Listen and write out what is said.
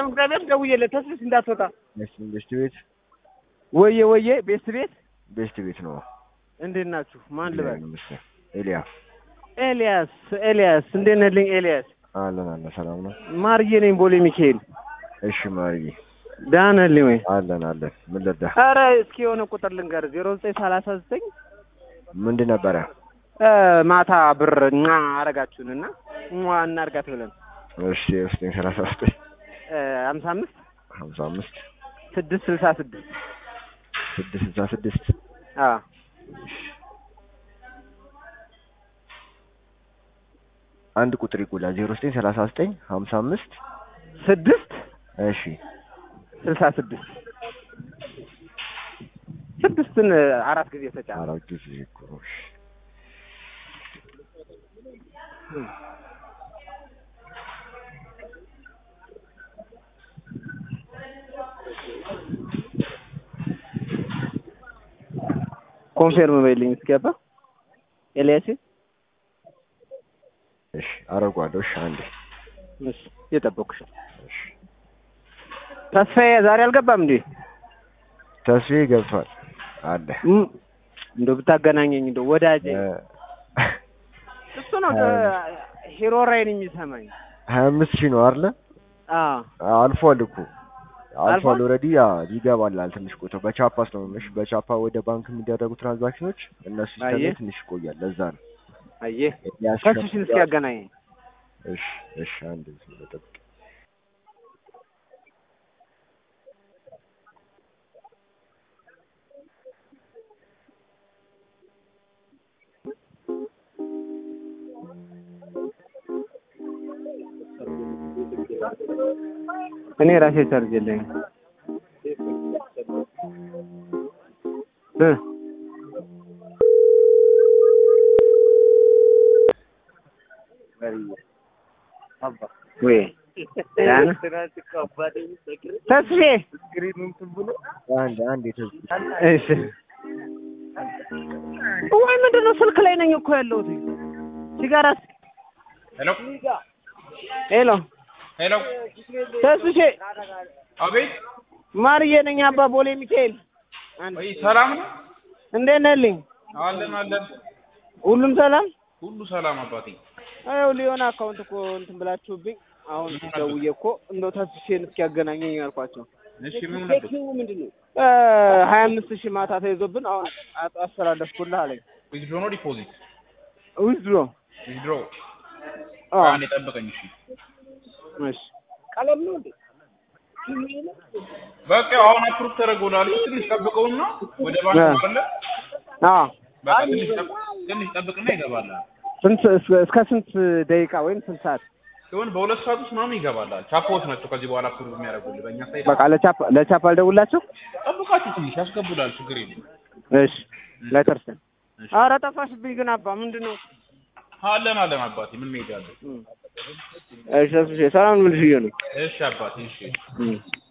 እግዚአብሔር ደውዬለት ተስፍሽ እንዳትወጣ ቤስት ቤት ወየ ወየ ቤስት ቤት ቤስት ቤት ነው። እንዴት ናችሁ? ማን ልበል? ይመስገን ኤልያ ኤልያስ ኤልያስ እንዴት ነህልኝ? ኤልያስ አለን አለ ሰላም ነው። ማርዬ ነኝ ቦሌ ሚካኤል። እሺ ማርዬ ደህና ነህልኝ ወይ? አለን አለን። ምን ልርዳ? ኧረ እስኪ የሆነ ቁጥር ልንገር ዜሮ ዘጠኝ ሰላሳ ዘጠኝ ምንድን ነበረ? ማታ ብር ኛ አረጋችሁንና ሟ እናርጋት ብለን እሺ ዘጠኝ ሰላሳ ዘጠኝ ሀምሳ አምስት ሀምሳ አምስት ስድስት ስልሳ ስድስት ስድስት ስልሳ ስድስት አዎ አንድ ቁጥር ይጎላል። ዜሮ ዘጠኝ ሰላሳ ዘጠኝ ሀምሳ አምስት ስድስት እሺ ስልሳ ስድስት ስድስትን አራት ጊዜ ተጫነ። አራት ጊዜ እኮ ነው። እሺ ኮንፌርም በይልኝ እስኪያባ ኤልያስ እሺ አደርገዋለሁ። እሺ አንዴ እሺ እየጠበኩሽ ነው። እሺ ተስፋዬ ዛሬ አልገባም እንዴ? ተስፋዬ ገብቷል አለ እም፣ እንደው ብታገናኘኝ እንደው ወዳጄ እ፣ እሱ ነው ሂሮ ራይን የሚሰማኝ። ሀያ አምስት ሺህ ነው አይደለ? አዎ አልፏል እኮ አልፏል። አልፏል? ኦልሬዲ ያ ይገባላል። ትንሽ ቆይቶ በቻፓ ስለሆነሽ በቻፓ ወደ ባንክ የሚደረጉ ትራንዛክሽኖች እነሱ ሲስተም ላይ አየህ? ትንሽ ይቆያል። ለዛ ነው አየህ፣ ያስከፍ- ተስፍሽን እስኪ ያገናኘኝ። እሺ እሺ አንድ ዝም ብለህ ጠብቅ። እኔ ራሴ ቻርጅ የለኝም እ ወይ ያን ተስፌ አንድ አንድ የተዝ- እሺ ወይ ምንድን ነው ስልክ ላይ ነኝ እኮ ያለሁት ሲጋራስ ሄሎ ሄሎ ሄሎ፣ ተስሼ አቤት። ማርዬ ነኝ አባ ቦሌ ሚካኤል አንድ ወይ ሰላም ነው? እንዴት ነህልኝ አለን አለን፣ ሁሉም ሰላም ሁሉ ሰላም አባቴ። አው ሊሆን አካውንት እኮ እንትን ብላችሁብኝ አሁን ደውዬ እኮ እንደው ተስሼን እስኪያገናኘኝ ያልኳቸው እሺ ምን ነበር? እ ሀያ አምስት ሺህ ማታ ተይዞብን አሁን አጥ- አስተላለፍኩልህ አለኝ ዊዝድሮ ነው ዲፖዚት? ዊዝድሮ ዊዝድሮ። አዎ አንዴ ጠብቀኝ እሺ። እሺ ቀለም ነው እንዴ በቃ አሁን አፕሩቭ ተደርጎላል። ትንሽ ጠብቀውና ወደ ባንክ አ። ካለ አዎ በቃ ትንሽ ጠብቅ፣ ትንሽ ጠብቅና ይገባል። ስንት እስከ- እስከ ስንት ደቂቃ ወይም ስንት ሰዓት ሲሆን በሁለት ሰዓት ውስጥ ምናምን ይገባላል። ቻፓዎች ናቸው ከዚህ በኋላ አፕሩቭ የሚያደርጉልህ። በእኛ ሳይድ በቃ ለቻፕ ለቻፕ አልደውላቸው ጠብቃችሁ ትንሽ ያስገቡላል። ችግር የለም። እሺ ለተርሰን ኧረ ጠፋሽብኝ ግን አባ ምንድን ነው አለን አለን አባቴ ምን መሄድ አለ? እሺ ተስፍሼ ሰላም ምን ልሽዬ ነው እሺ አባቴ እሺ እም።